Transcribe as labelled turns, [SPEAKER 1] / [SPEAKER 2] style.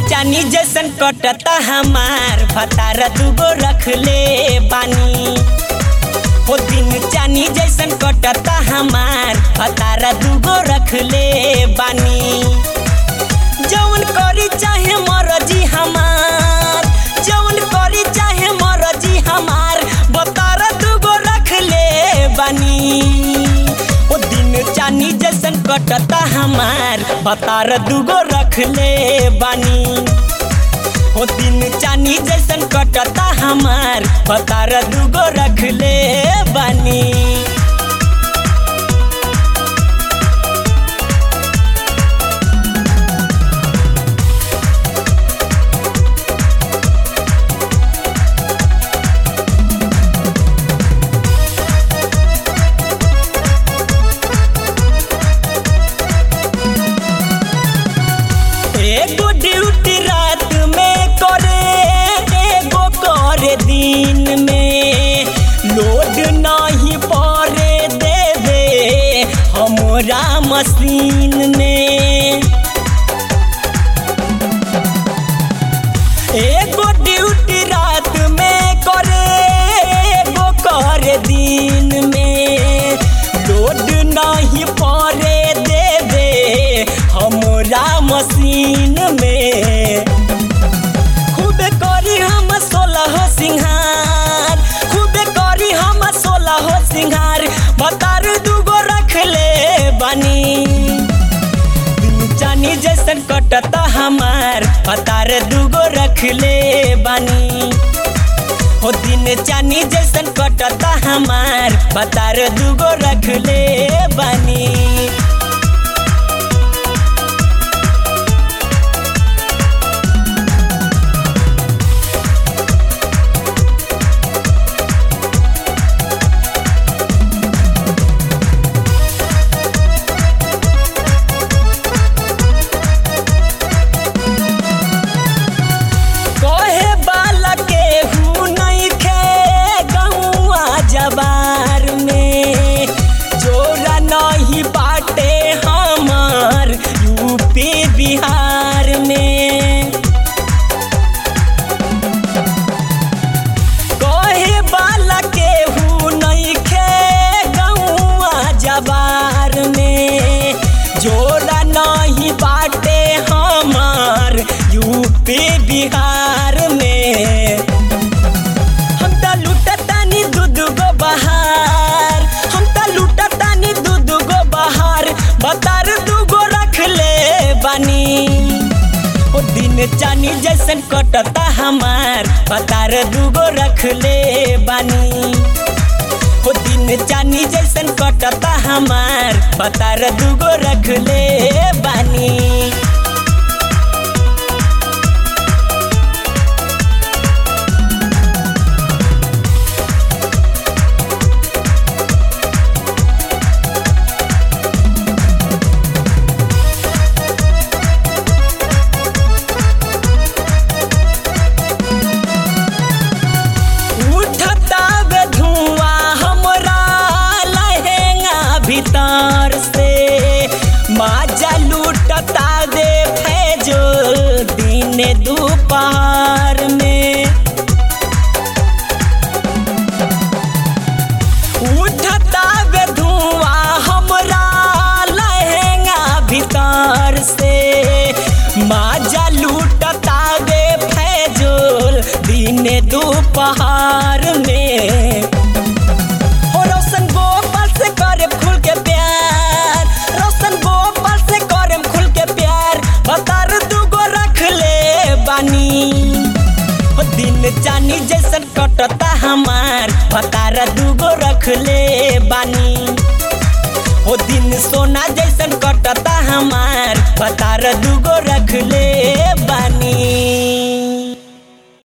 [SPEAKER 1] चानी जैसन कटता हमार भतार दूगो रख ले बानी हो दिन चानी जैसन कटता हमार भतार दूगो रख ले बानी जौन करी चाहे मरजी हमार जौन करी चाहे मरजी हमार भतार दूगो रख ले बानी ओ दिन चानी जैसन कटता हमार भतार दूगो रख ले बानी ओ दिन चानी जैसन कटता हमार भतार दूगो रख ले बानी एगो ड्यूटी रात में करे एगो करे दिन में लोड नहीं पड़े देवे हमरा मशीन में एगो ड्यूटी रात में करे एगो करे दिन में लोड नहीं पड़े देवे हमरा मशीन में खूब करी हम सोलह सिंहार खूब करी हम सोलह सिंहार बतार दूगो रख ले बनी दिन चानी जैसन कटता हमार बतार दूगो रख ले बानी हो दिन चानी जैसन कटता हमार बतार दूगो रख ले बानी कहे बाला के हूँ नहीं खे गौआ जबार में जोरा नहीं बाटे हमार यूपी बिहार में कहे बाला के हूँ नहीं खे गौआ जबार में जोरा नहीं बाटे हमार यूपी बिहार में हम त लुटतानी दूध गो बहार हम त लुटतानी दूध गो बहार बतार दूगो रख ले बानी ओ दिन चानी जैसन कटता हमार बतार दूगो रख ले बानी ओ दिन चानी जैसन कटता हमार बतार दूगो रख ले बानी उठता बे धुआं हमरा लहेंगा भीतर से माजा लूटता दे फैजो दिन दोपहर में उठता बे धुआं हमरा लहेंगा भीतर से माजा लूटता बे फैजोल दिन दोपहर में हो रोशन गोपाल से करे खुल के प्यार रोशन गोपाल से करे खुल के प्यार बतार दूगो रख ले बानी ओ दिन चानी जैसन कटता हमार बतार दूगो रख ले बानी ओ दिन सोना जैसन कटता हमार बतार दूगो रख ले बानी